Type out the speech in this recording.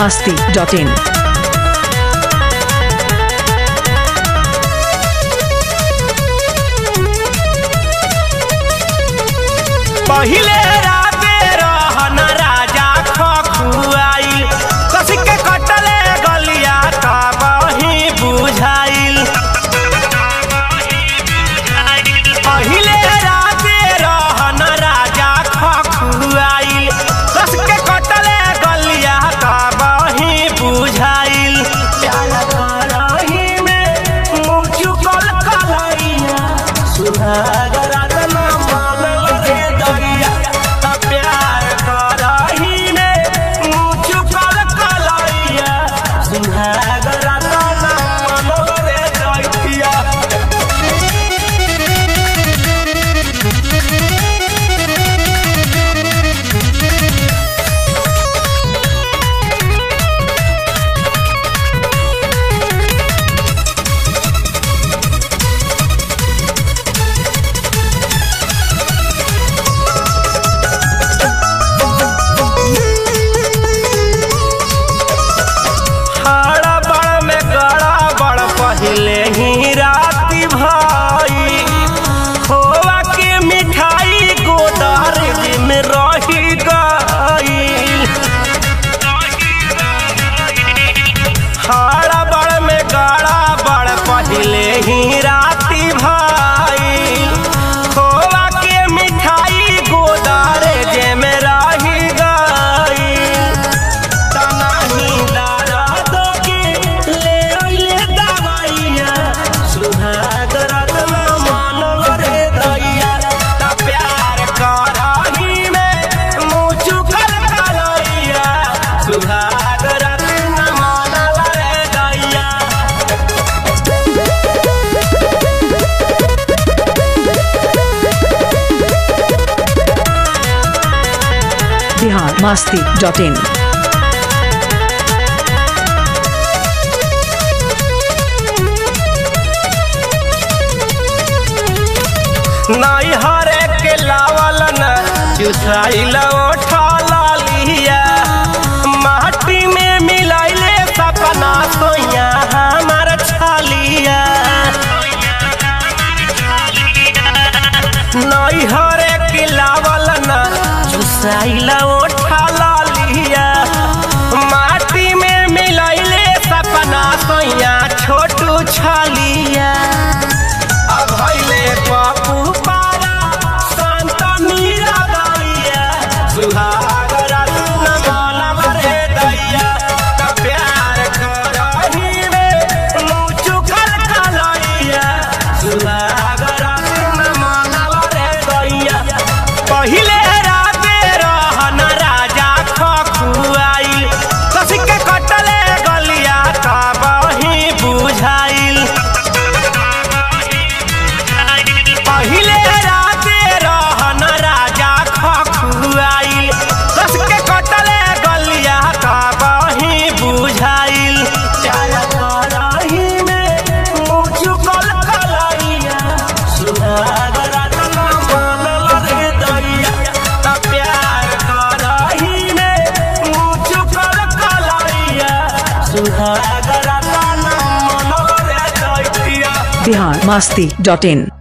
masti.in. पहिले राते रहन राजा खखुआइल कस के कटले गलिया का बही बुझाइल पहिले राते रहन राजा खखुआइल कस के कटले गलिया का बही बुझाइल प्यार करही में मुँह चुकल कलैया सुहागरा तना मानल रे दरिया त प्यार करही में मुँह चुकल कलैया सुहागरा तना मानल रे दरिया हाड़ा बड़ में गड़ा बड़ पहले ही राती भाई खोआ के मिठाई गोदार में रही गई हाड़ा बड़ में गड़ा बड़ पहले ही राती भाई खोआ के मिठाई गोदार जे में रही गई तनाही दर्द के ले अइले दवाइया सुहागरात में मानव रे दैया त प्यार करही में मुँह चुकल कलैया सुहागरात में मानव रे दैया Bihar masti.in. नाई हरे के लावल न चुसाइल उठा लिया माटी में मिलाइले सपना सोया हमार छालिया नाई हरे के लावल न चुसाइल उठा लिया माटी में मिलाइले सपना सोया छोटू छालिया अभैले बापू पारा संत मीरा दैया सुहाग रत्न मानव रे दैया त प्यार करही में मुँह चुकल कलैया सुहाग रत्न मानव रे दैया पहिले राते रहन राजा खखुआइल कस के कटले गलिया का बही बुझाइल पहिले राते रहन राजा खखुआइल कस के कटले गलिया का बही बुझाइल प्यार करही में मुँह चुकल कलैया सुहाग रत्न मानल रे दैया त प्यार करही में मुँह चुकल कलैया सुहाग रत्न मानल रे दैया Bihar masti.in.